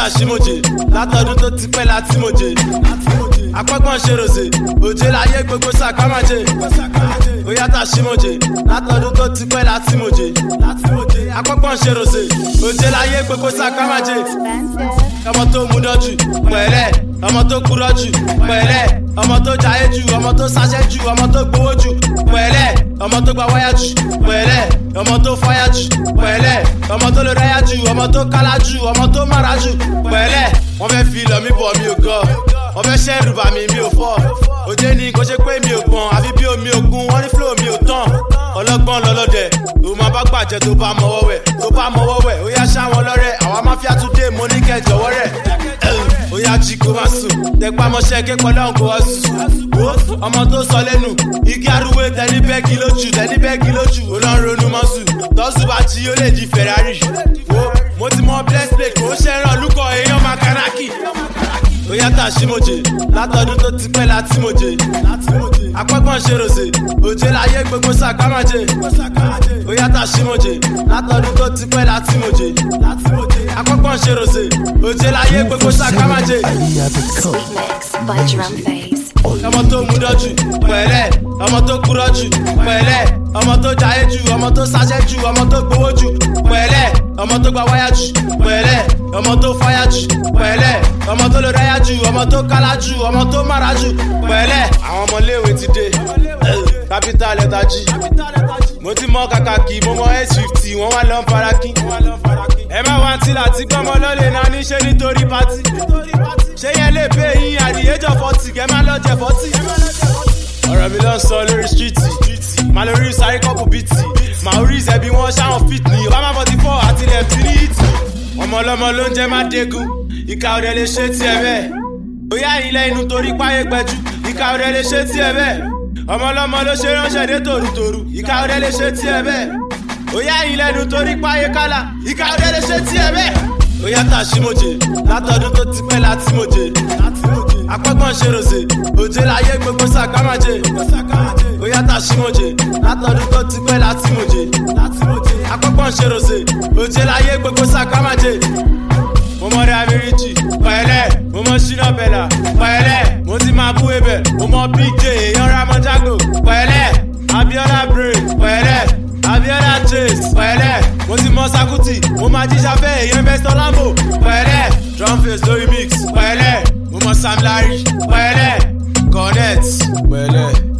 ṣímojè látọdún tó ti pẹ́ láti mojè apọ́gbọ́n ṣe ròṣè òjé láyé gbogbo sàkámàjè ó yàtọ̀ ṣímojè látọdún tó ti pẹ́ láti mojè apọ́gbọ́n ṣe ròṣè òjé láyé gbogbo sàkámàjè ọmọ tó mú dọ́jú pẹ̀lẹ́ ọmọ tó kúrọ́ jù pẹ̀lẹ́ ọmọ tó jayé jù ọmọ tó sáṣẹ́ jù ọmọ tó gbowó jù pẹ̀lẹ́ ọmọ tó gba wáyà jù pẹ̀lẹ́ ọmọ tó fáyà jù pẹ̀lẹ́ ọmọ tó lè ráyà jù ọmọ tó kálá jù ọmọ tó mára jù pẹ̀lẹ́ wọ́n fẹ́ fi lọ mí bọ̀ mi ò gọ́ wọ́n fẹ́ ṣẹ́rù bà mí mi ò fọ́ òjé ni kò ṣe pé mi ò gbọ̀n àfi bí omi òkun wọ́n ní flow mi ò tán ọlọ́gbọ́n lọ́lọ́dẹ̀ tó máa bá gbàjẹ́ tó bá mọ́wọ́ wẹ̀ tó bá mọ́wọ́ wẹ̀ ó yá ṣáwọn lọ́rẹ̀ àwa máfíà tún dé mo ní kẹ́ jọ̀wọ́ rẹ̀ ó yá jí kó má sùn tẹpá mọ́ṣẹ́ ké pọ̀ lọ́hùn kó wá sùn ọmọ tó sọ lẹ́nu igi arúgbó tẹni bẹ́ẹ̀gì lójú tẹni bẹ́ẹ̀gì lójú ó lọ́n ronú mọ́sù tọ́sù bá jí ó lè di ferrari mo ti mọ bless plate kò ń ṣẹ́ràn lúkọ̀ èèyàn makanaki ó yàtọ̀ àṣìmọ̀jè látọdún tó ti pẹ́ láti mọ̀jè apọ́gbọ́n ṣe ròṣè òjé láyé gbogbo sàkámàjè ó yàtọ̀ àṣìmọ̀jè látọdún tó ti pẹ́ láti mọ̀jè apọ́gbọ́n ṣe ròṣè òjé láyé gbogbo sàkámàjè. Mix by Drum Phase. ọmọ tó mú dọ́jú pẹ̀lẹ́ ọmọ tó kúrọ́ jù pẹ̀lẹ́ ọmọ tó jayé jù ọmọ tó sáṣẹ́ jù ọmọ tó gbowó jù pẹ̀lẹ́ ọmọ tó gba wáyà jù pẹ̀lẹ́ ọmọ tó fáyà jù pẹ̀lẹ́ ọmọ tó lè ráyà jù ọmọ tó kálá jù ọmọ tó mára jù pẹ̀lẹ́ àwọn ọmọléèwé ti dé capital letter g mo ti mọ kàkàkì mo mọ s50 wọn wá lọ ń farakín ẹ má wá tí láti gbọmọ lọlẹ náà níṣẹ nítorí pátì ṣé yẹn lè pé yín àdìyẹjọ fọtì kẹ má lọ jẹ fọtì. ọ̀rọ̀ mi ló ń sọ lórí stíìtì màá lórí sáré kọ́pù bìtì màá orí ìṣẹ́bí wọn ṣáwọn fit ní obama forty four àti left ní ìtì. ọmọ ọlọ́mọ ló ń jẹ́ má dégun ìka ọ̀rẹ́ lè ṣe tiẹ̀ bẹ́ẹ̀ bóyá ilẹ̀ inú torí páyé gbẹjú ìka ọ̀rẹ́ lè ṣe tiẹ̀ bẹ́ẹ̀ ọmọ ọlọ́mọ ló ṣe ránṣẹ́ dé tòrútòrú ìka ọ̀rẹ́ lè ṣe tiẹ̀ bẹ́ẹ̀ bóyá ilẹ̀ inú torí páyé kálá ìka ọ̀rẹ́ lè ṣe tiẹ̀ bẹ́ẹ̀ ó yàtọ̀ àṣìmọ̀jè látọdún tó ti pẹ́ láti mọ̀jè apọ́gbọ́n ṣe ròṣè òjé láyé gbogbo sàkámàjè ó yàtọ̀ àṣìmọ̀jè látọdún tó ti pẹ́ láti mọ̀jè apọ́gbọ́n ṣe ròṣè òjé láyé gbogbo sàkámàjè mo mọ rẹ abiriji pẹ̀lẹ́ mo mọ ṣínà bẹlà pẹ̀lẹ́ mo ti máa bú ebẹ mo mọ big j èèyàn ramọ jago pẹ̀lẹ́ abiola brain pẹ̀lẹ́ abiola chase pẹ̀lẹ́ mo ti mọ sakuti mo máa jíjà fẹ́ èèyàn investor lambo pẹ̀lẹ́ drum face lórí mix pẹ̀lẹ́ mo mọ sam larry pẹ̀lẹ́ connect pẹ̀lẹ́.